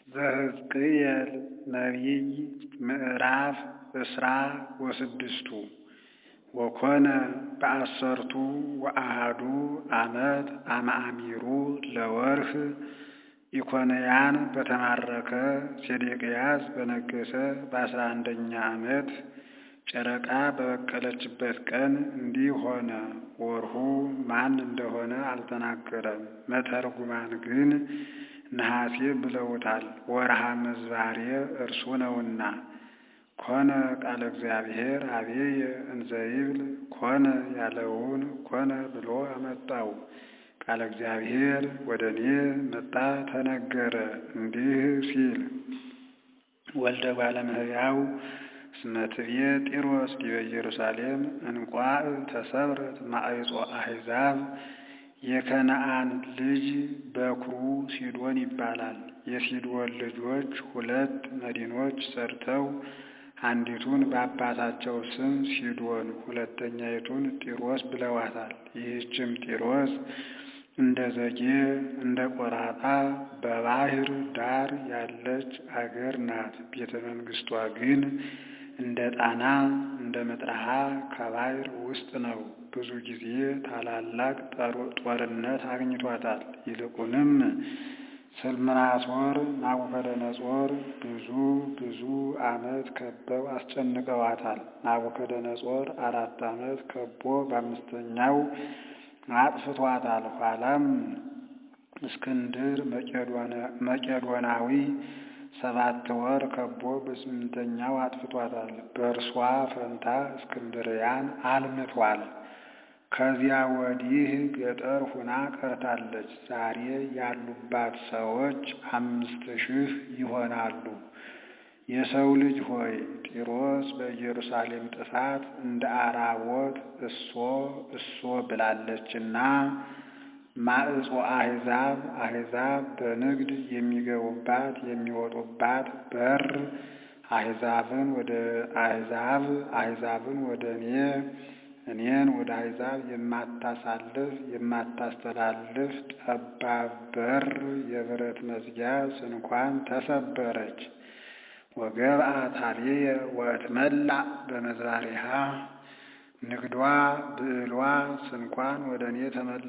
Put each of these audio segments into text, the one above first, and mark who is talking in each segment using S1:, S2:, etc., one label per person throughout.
S1: ዘሕዝቅኤል ነቢይ ምዕራፍ እስራ ወስድስቱ ወኮነ በአሰርቱ ወአሐዱ ዓመት አመአሚሩ ለወርኅ ኢኮንያን በተማረከ ሴዴቅያስ በነገሠ በአስራ አንደኛ ዓመት ጨረቃ በበቀለችበት ቀን እንዲህ ሆነ። ወርሁ ማን እንደሆነ አልተናገረም። መተርጉማን ግን ነሐሴ ብለውታል። ወርሃ ምዝባሬ እርሱ ነውና። ኮነ ቃለ እግዚአብሔር አቤየ እንዘ ይብል ኮነ ያለውን ኮነ ብሎ አመጣው። ቃለ እግዚአብሔር ወደ እኔ መጣ ተነገረ እንዲህ ሲል ወልደ እጓለ እመሕያው እስመ ትቤ ጢሮስ ዲበ ኢየሩሳሌም እንቋዕ ተሰብረት ማዕጾ አሕዛብ የከነዓን ልጅ በኵሩ ሲዶን ይባላል። የሲዶን ልጆች ሁለት መዲኖች ሰርተው አንዲቱን በአባታቸው ስም ሲዶን ሁለተኛይቱን ጢሮስ ብለዋታል። ይህችም ጢሮስ እንደ ዘጌ እንደ ቆራጣ በባሕር ዳር ያለች አገር ናት። ቤተ መንግሥቷ ግን እንደ ጣና እንደ መጥረሃ ከባሕር ውስጥ ነው። ብዙ ጊዜ ታላላቅ ጦርነት አግኝቷታል። ይልቁንም ስልምናሶር፣ ናቡከደነጾር ብዙ ብዙ ዓመት ከበው አስጨንቀዋታል። ናቡከደነጾር አራት ዓመት ከቦ በአምስተኛው አጥፍቷታል። ኋላም እስክንድር መቄዶናዊ ሰባት ወር ከቦ በስምንተኛው አጥፍቷታል። በእርሷ ፈንታ እስክንድርያን አልምቷል። ከዚያ ወዲህ ገጠር ሁና ቀርታለች። ዛሬ ያሉባት ሰዎች አምስት ሺህ ይሆናሉ። የሰው ልጅ ሆይ ጢሮስ በኢየሩሳሌም ጥፋት እንደ አራቦት እሶ እሶ ብላለችና ማዕጾ አሕዛብ አሕዛብ በንግድ የሚገቡባት የሚወጡባት በር አሕዛብን ወደ አሕዛብ አሕዛብን ወደ እኔ እኔን ወደ አሕዛብ የማታሳልፍ የማታስተላልፍ ጠባብ በር የብረት መዝጊያ ስንኳን ተሰበረች። ወገብአ ታቤየ ወእትመላእ በመዝባሪሃ ንግዷ ብዕሏ ስንኳን ወደ እኔ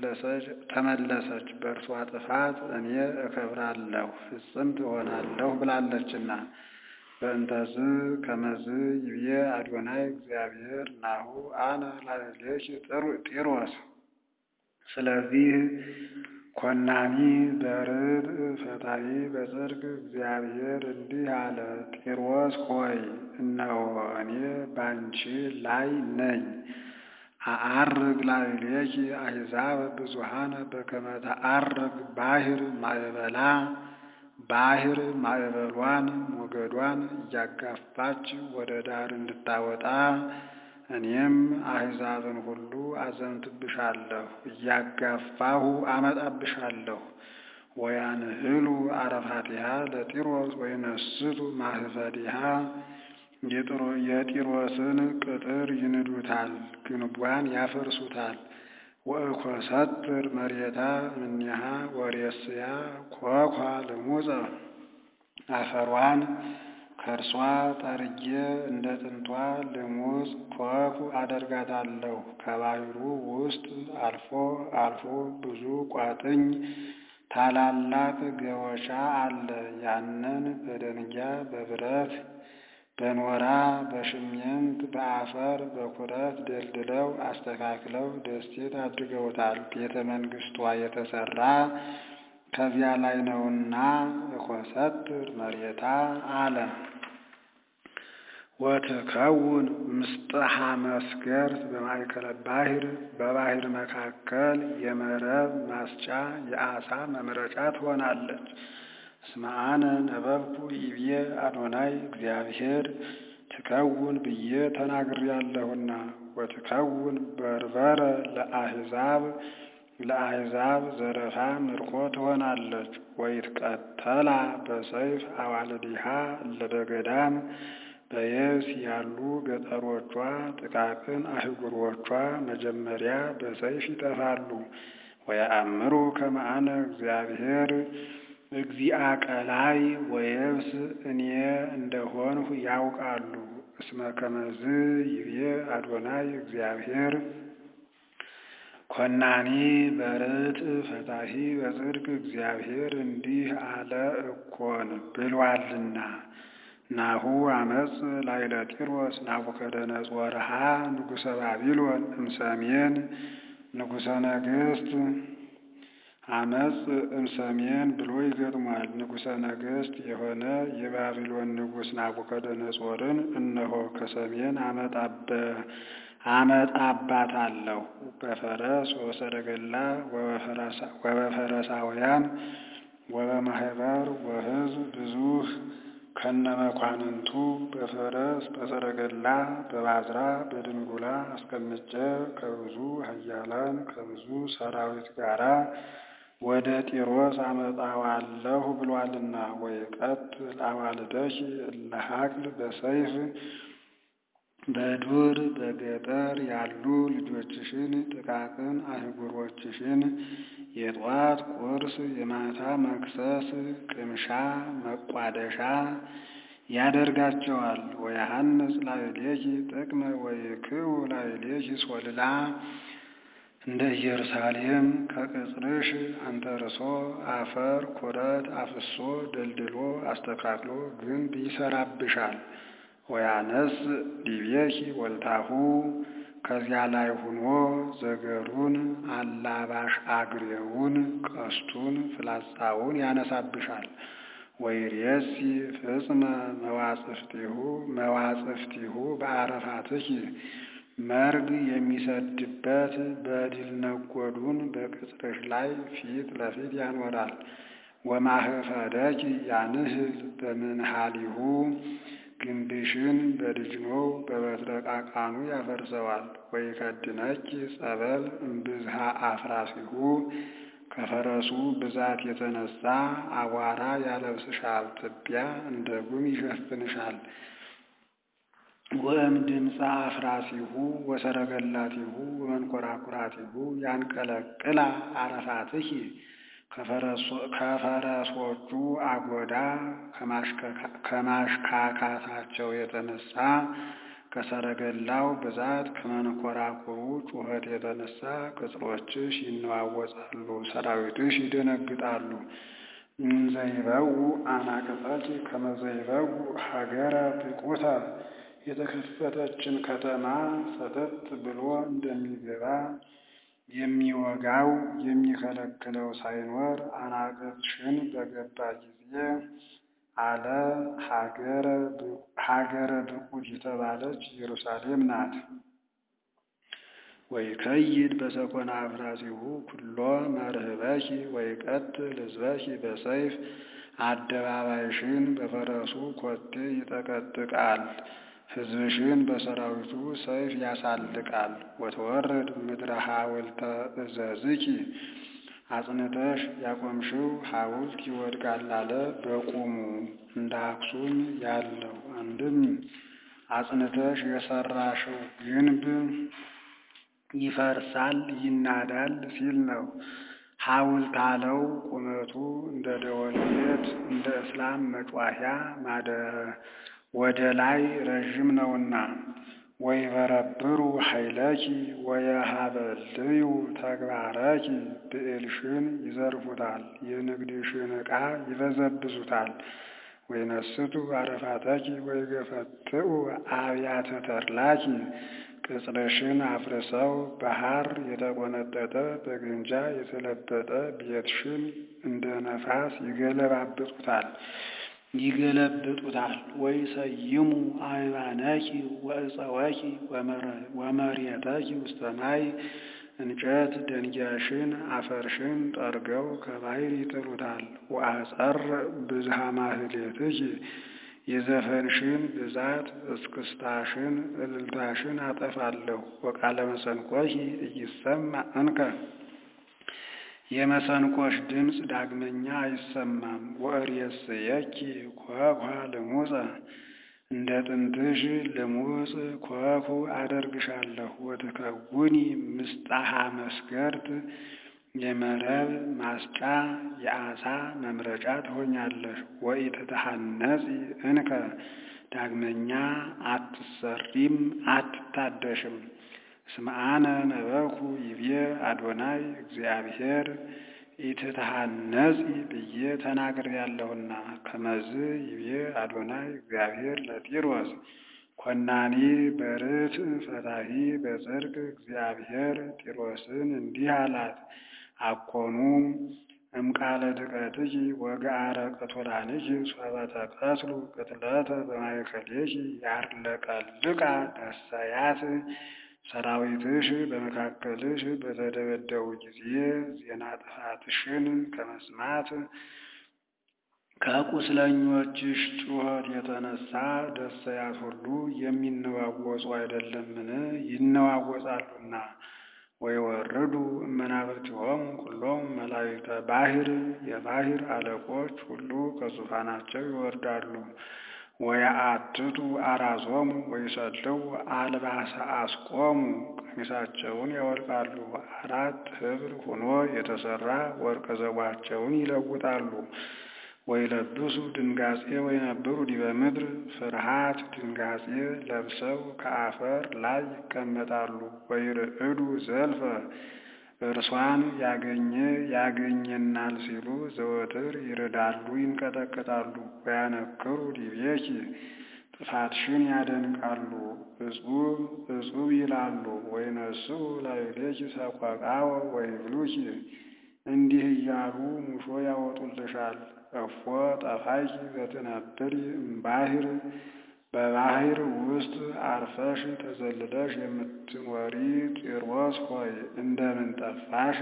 S1: ተመለሰች። በእርሷ ጥፋት እኔ እከብራለሁ ፍጽምት እሆናለሁ ብላለችና። በእንተዝ ከመዝ ይብዬ አዶናይ እግዚአብሔር ናሁ አነ ላዕሌኪ ጢሮስ። ስለዚህ ኮናኒ በርድእ ፈታሒ በጽድቅ እግዚአብሔር እንዲህ አለ፣ ጢሮስ ሆይ እነሆ እኔ ባንቺ ላይ ነኝ። አዐርግ ላዕሌኪ አሕዛብ ብዙኃነ በከመ ተዐርግ ባሕር ማዕበላ ባሕር ማዕበሏን ሞገዷን እያጋፋች ወደ ዳር እንድታወጣ እኔም አሕዛብን ሁሉ አዘንትብሻለሁ፣ እያጋፋሁ አመጣብሻለሁ። ወያንህሉ አረፋቲሃ ለጢሮስ ወይነስቱ ማህፈዲሃ የጢሮስን ቅጥር ይንዱታል፣ ግንቧን ያፈርሱታል። ወእኮሰትር መሬታ እምኔሃ ወሬስያ ኮኳ ልሙፀ አፈሯን ከእርሷ ጠርጌ እንደ ጥንቷ ልሙፅ ኮኩ አደርጋታለሁ። ከባሕሩ ውስጥ አልፎ አልፎ ብዙ ቋጥኝ ታላላቅ ገወሻ አለ። ያንን በደንጊያ በብረት በኖራ በሽሜንት በአፈር በኩረት ደልድለው አስተካክለው ደሴት አድርገውታል። ቤተ መንግሥቷ የተሰራ ከዚያ ላይ ነውና እኮሰትር መሬታ አለ። ወትከውን ምስጥሃ መስገርት በማእከለ ባሕር በባሕር መካከል የመረብ ማስጫ የዓሣ መምረጫ ትሆናለች። እስመ አነ ነበብኩ ይብዬ አዶናይ እግዚአብሔር ትከውን ብዬ ተናግሬያለሁና። ወትከውን በርበረ ለአሕዛብ ለአሕዛብ ዘረፋ ምርኮ ትሆናለች። ወይትቀተላ በሰይፍ አዋልዲሃ እለ በገዳም በየብስ ያሉ ገጠሮቿ ጥቃቅን አህጉሮቿ መጀመሪያ በሰይፍ ይጠፋሉ። ወየአምሩ ከመ አነ እግዚአብሔር እግዚአ ቀላይ ወየብስ እኔ እንደሆንሁ ያውቃሉ። እስመ ከመዝ ይቤ አዶናይ እግዚአብሔር ኮናኒ በርት ፈታሂ በጽድቅ እግዚአብሔር እንዲህ አለ እኮን ብሏልና። ናሁ አመፅ ላይለ ጢሮስ ናቡከደነጾርሃ ንጉሰ ባቢሎን እምሰሜን ንጉሰ ነገስት አመፅ እምሰሜን ብሎ ይገጥሟል። ንጉሰ ነገስት የሆነ የባቢሎን ንጉሥ ናቡከደነጾርን እነሆ ከሰሜን አመጣባታለሁ በፈረስ ወሰረገላ ወበፈረሳውያን ወበማህበር ወሕዝብ ብዙህ ከነመኳንንቱ በፈረስ በሰረገላ በባዝራ በድንጉላ አስቀምጬ ከብዙ ኃያላን ከብዙ ሰራዊት ጋራ ወደ ጢሮስ አመጣዋለሁ ብሏልና። ወይቀትል አዋልደኪ እለ ሀቅል በሰይፍ በዱር በገጠር ያሉ ልጆችሽን ጥቃቅን አህጉሮችሽን የጧት ቁርስ የማታ መክሰስ ቅምሻ መቋደሻ ያደርጋቸዋል። ወያሐንስ ላዕሌኪ ጥቅመ ወይክው ላዕሌኪ ሶልላ እንደ ኢየሩሳሌም ከቅጽርሽ አንተርሶ አፈር ኩረት አፍሶ ደልድሎ አስተካክሎ ግንብ ይሰራብሻል። ወያነስ ዲቤኪ ወልታሁ ከዚያ ላይ ሁኖ ዘገሩን አላባሽ አግሬውን ቀስቱን ፍላጻውን ያነሳብሻል። ወይሬሲ ፍጽመ መዋጽፍቲሁ መዋጽፍቲሁ በአረፋትኪ መርግ የሚሰድበት በድል ነጎዱን በቅጽርሽ ላይ ፊት ለፊት ያኖራል። ወማህፈደኪ ያንህል በምንሃሊሁ ግንብሽን በድጅኖው በበትረ ቃቃኑ ያፈርሰዋል። ወይከድነኪ ጸበል እምብዝሃ አፍራሲሁ ከፈረሱ ብዛት የተነሳ አቧራ ያለብስሻል፣ ትቢያ እንደ ጉም ይሸፍንሻል። ወእም ድምፀ አፍራሲሁ ወሰረገላቲሁ ወመንኮራኩራቲሁ ያንቀለቅላ አረፋትኪ ከፈረሶቹ አጎዳ ከማሽካካታቸው የተነሳ ከሰረገላው ብዛት ከመንኮራኩሩ ጩኸት የተነሳ ቅጽሮችሽ ይነዋወጻሉ፣ ሰራዊትሽ ይደነግጣሉ። እንዘይበው አናቅጸኪ ከመዘይበው ሀገረ ብቁተ የተከፈተችን ከተማ ሰተት ብሎ እንደሚገባ የሚወጋው የሚከለክለው ሳይኖር አናቅጽሽን በገባ ጊዜ አለ። ሀገረ ብቁት የተባለች ኢየሩሳሌም ናት። ወይከይድ በሰኮና አፍራሲሁ ኩሎ መርህበኪ ወይቀትል ሕዝበኪ በሰይፍ አደባባይሽን በፈረሱ ኮቴ ይጠቀጥቃል፣ ሕዝብሽን በሰራዊቱ ሰይፍ ያሳልቃል። ወተወርድ ምድረ ሐውልተ እዘዝኪ አጽንተሽ ያቆምሽው ሐውልት ይወድቃል አለ በቁሙ እንደ አክሱም ያለው አንድም አጽንተሽ የሰራሽው ግንብ ይፈርሳል ይናዳል ሲል ነው። ሐውልት አለው ቁመቱ እንደ ደወል ቤት እንደ እስላም መጯሂያ ወደ ላይ ረዥም ነውና። ወይበረብሩ ኃይለኪ ወየሀበልዩ ተግባረኪ ብዕልሽን ይዘርፉታል፣ የንግድሽን ዕቃ ይበዘብዙታል። ወይነስቱ አረፋተኪ ወይገፈትኡ አብያተ ተድላኪ ቅጽርሽን አፍርሰው በሐር የተቆነጠጠ በግምጃ የተለበጠ ቤትሽን እንደ ነፋስ ይገለባብጡታል ይገለብጡታል። ወይ ሰይሙ አይባነኪ ወእፀወኪ ወመሬተኪ ውስተ ማይ እንጨት ደንጊያሽን አፈርሽን ጠርገው ከባሕር ይጥሉታል። ወአጸር ብዝሃ ማህሌትኪ የዘፈንሽን ብዛት እስክስታሽን እልልታሽን አጠፋለሁ። ወቃለ መሰንቆኪ እይሰማ እንከ የመሰንቆሽ ድምፅ ዳግመኛ አይሰማም። ወእሬስየኪ ኮኳ ልሙፀ እንደ ጥንትሽ ልሙፅ ኮኩ አደርግሻለሁ። ወትከውኒ ምስጣሃ መስገርት የመረብ ማስጫ የዓሣ መምረጫ ትሆኛለሽ። ወኢትትሐነጺ እንከ ዳግመኛ አትሰሪም አትታደሽም። እስመ አነ ነበርኩ ይቤ አዶናይ እግዚአብሔር ኢትትሐነጺ ብዬ ተናግሬያለሁና። ከመዝ ይቤ አዶናይ እግዚአብሔር ለጢሮስ ኮናኒ በርትዕ ፈታሒ በጽድቅ እግዚአብሔር ጢሮስን እንዲህ አላት። አኮኑ እምቃለ ድቀትኪ ወገአረ ቅቱላንኪ ሶበ ተቀትሉ ቅትለተ በማእከሌኪ ያርለቀልቃ ደሰያት ሰራዊትሽ በመካከልሽ በተደበደቡ ጊዜ ዜና ጥፋትሽን ከመስማት ከቁስለኞችሽ ጩኸት የተነሳ ደሰያት ሁሉ የሚነዋወጹ አይደለምን? ይነዋወጻሉና። ወይወርዱ እመናብርቲሆሙ ኩሎሙ መላእክተ ባሕር የባሕር አለቆች ሁሉ ከዙፋናቸው ይወርዳሉ። ወየአትቱ አራዞሙ ወይሰልው አልባሰ አስቆሙ ቀሚሳቸውን ያወልቃሉ። አራት ኅብር ሆኖ የተሠራ ወርቀ ዘቧቸውን ይለውጣሉ። ወይለብሱ ድንጋጼ ወይነብሩ ዲበ ምድር ፍርሃት ድንጋጼ ለብሰው ከአፈር ላይ ይቀመጣሉ። ወይርዕዱ ዘልፈ እርሷን ያገኘ ያገኘናል ሲሉ ዘወትር ይርዳሉ ይንቀጠቀጣሉ። ወያነክሩ ዲቤኪ ጥፋትሽን ያደንቃሉ እጹብ እጹብ ይላሉ። ወይነስኡ ላዕሌኪ ሰቆቃወ ወይብሉኪ እንዲህ እያሉ ሙሾ ያወጡልሻል። እፎ ጠፋኪ ዘትነብሪ እምባሕር በባሕር ውስጥ አርፈሽ ተዘልለሽ የምትኖሪ ጢሮስ ሆይ እንደምን ጠፋሽ?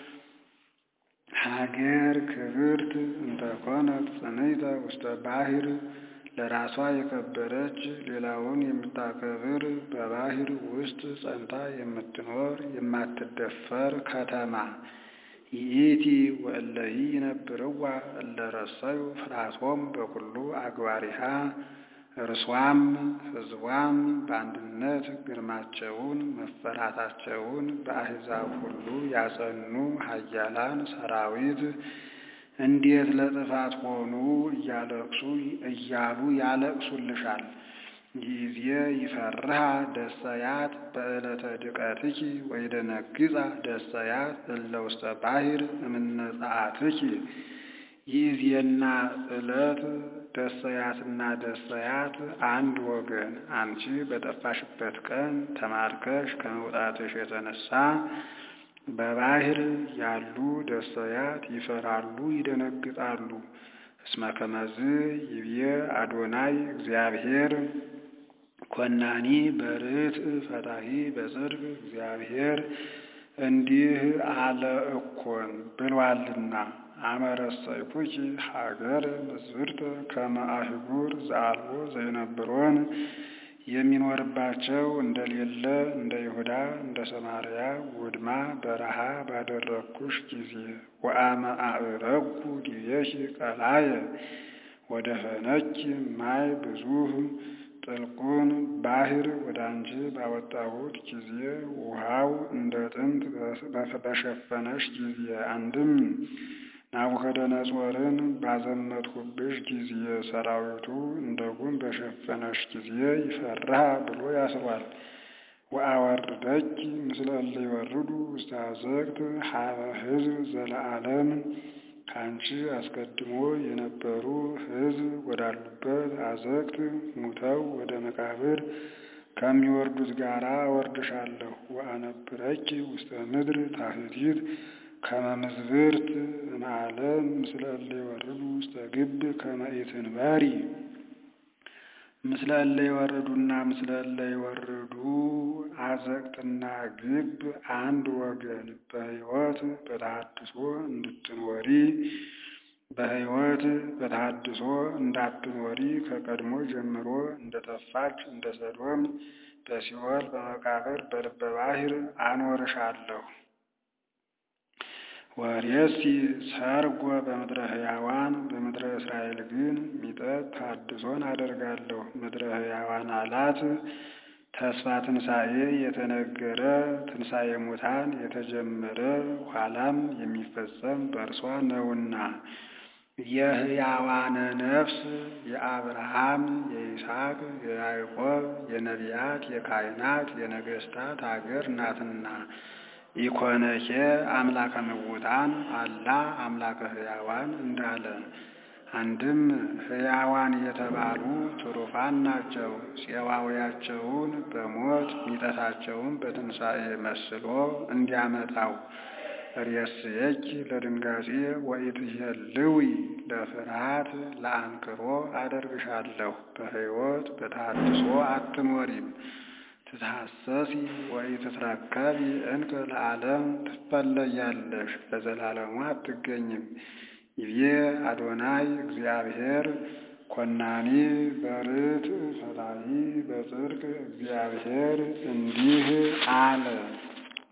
S1: ሀገር ክብርት እንተኮነት ጽንዕተ ውስተ ባሕር ለራሷ የከበረች ሌላውን የምታከብር በባሕር ውስጥ ጸንታ የምትኖር የማትደፈር ከተማ ይእቲ ወእለሂ ይነብርዋ እለ ረሰዩ ፍርሃቶሙ በኩሉ አግባሪሃ እርሷም ሕዝቧም በአንድነት ግርማቸውን መፈራታቸውን በአሕዛብ ሁሉ ያጸኑ ኃያላን ሰራዊት እንዴት ለጥፋት ሆኑ እያለቅሱ እያሉ ያለቅሱልሻል። ጊዜ ይፈርሃ ደሰያት በዕለተ ድቀትኪ ወይደነግጻ ደሰያት እለ ውስተ ባሕር እምነ ጸአትኪ ይእዜና ዕለት ደሰያትና ደሰያት አንድ ወገን። አንቺ በጠፋሽበት ቀን ተማርከሽ ከመውጣትሽ የተነሳ በባሕር ያሉ ደሰያት ይፈራሉ፣ ይደነግጣሉ። እስመ ከመዝ ይብዬ አዶናይ እግዚአብሔር ኮናኒ በርትዕ ፈታሒ በጽድቅ እግዚአብሔር እንዲህ አለ እኮን ብሏልና አመረሰይኩኪ ሀገር ምስብርተ ከመ አህጉር ዘአልቦ ዘይነብሮን የሚኖርባቸው እንደሌለ እንደ ይሁዳ እንደ ሰማርያ ውድማ በረሃ ባደረግኩሽ ጊዜ ወአመ አዕረግኩ ዲቤኪ ቀላየ ወደ ፈነኪ ማይ ብዙህ ጥልቁን ባሕር ወደ አንቺ ባወጣሁት ጊዜ ውሃው እንደ ጥንት በሸፈነሽ ጊዜ አንድም ናቡከደነጾርን ባዘመትሁብሽ ጊዜ ሰራዊቱ እንደ ጉም በሸፈነሽ ጊዜ ይፈርሃ ብሎ ያስሯል። ወአወርደኪ ምስለ እለ ይወርዱ ውስተ አዘቅት ሀበ ሕዝብ ዘለዓለም ከአንቺ አስቀድሞ የነበሩ ሕዝብ ወዳሉበት አዘቅት ሙተው ወደ መቃብር ከሚወርዱት ጋር አወርድሻለሁ። ወአነብረኪ ውስተ ምድር ታሕቲት ከመ ምዝብርት እምዓለም ምስለ እለ ይወርዱ ውስተ ግብ ከመ ኢትንበሪ ምስለ እለ ይወርዱና ምስለ እለ ይወርዱ አዘቅትና ግብ አንድ ወገን በሕይወት በተሐድሶ እንድትኖሪ በሕይወት በተሐድሶ እንዳትኖሪ ከቀድሞ ጀምሮ እንደጠፋች እንደ ሰዶም በሲኦል በመቃብር በልበ ባሕር አኖርሻለሁ። ወሬሲ ሰርጎ በምድረ ሕያዋን በምድረ እስራኤል ግን ሚጠት ታድሶን አደርጋለሁ። ምድረ ሕያዋን አላት ተስፋ ትንሣኤ የተነገረ ትንሣኤ ሙታን የተጀመረ ኋላም የሚፈጸም በእርሷ ነውና የሕያዋነ ነፍስ የአብርሃም የይስሐቅ የያዕቆብ የነቢያት የካህናት የነገሥታት አገር ናትና ኢኮነኬ አምላከ ምውታን አላ አምላከ ሕያዋን እንዳለ አንድም ሕያዋን የተባሉ ትሩፋን ናቸው። ፄዋውያቸውን በሞት ሚጠታቸውን በትንሣኤ መስሎ እንዲያመጣው ርእስየኪ ለድንጋጼ ወኢትሄልዊ ለፍርሃት ለአንክሮ አደርግሻለሁ። በሕይወት በተሐድሶ አትኖሪም። ትትሐሰሲ ወኢትትረከቢ እንከ ለዓለም ትፈለያለሽ፣ ለዘላለሙ አትገኝም። ይቤ አዶናይ እግዚአብሔር ኮናኒ በርትዕ ፈታሒ በጽድቅ እግዚአብሔር እንዲህ አለ።